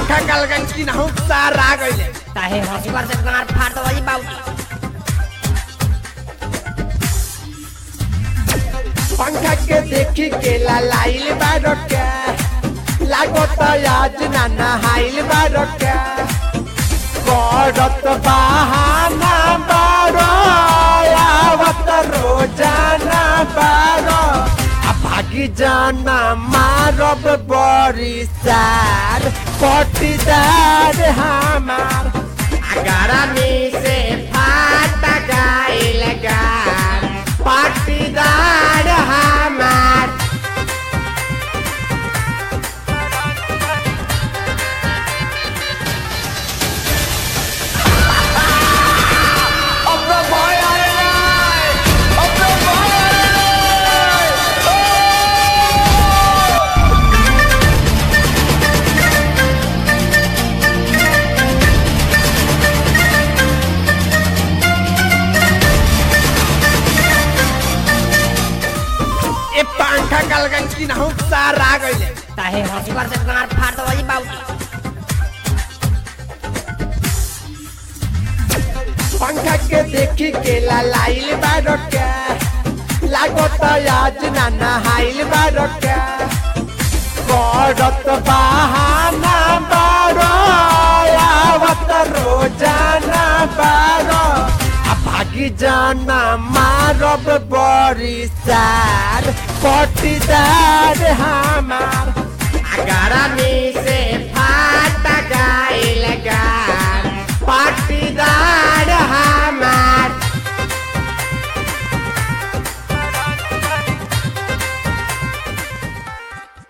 पंखा कलगन की नहु सार आ गइले काहे हंसुआ से गार फाड़ दो जी बाबू पंखा के देखी के लाइल बारो के लागत आज ना नहाइल बारो के करत बहाना बारो आवत रोजाना बारो आ भागी जाना मारब बड़ी सार पटीदार हमार अगारा में से फाट गाइल गार पाटीदार हमार ए पंखा कलगन की नहु सार आ गइले काहे हंसुआ से गार फाड़ दो जी बाबू पंखा के देखी के लाइल बारो के लागत आज ना नहाइल बारो के करत बहाना बारो आवत रोजाना बारो आ भागी जाना मारब बड़ी सार पटीदार हमार अगारा में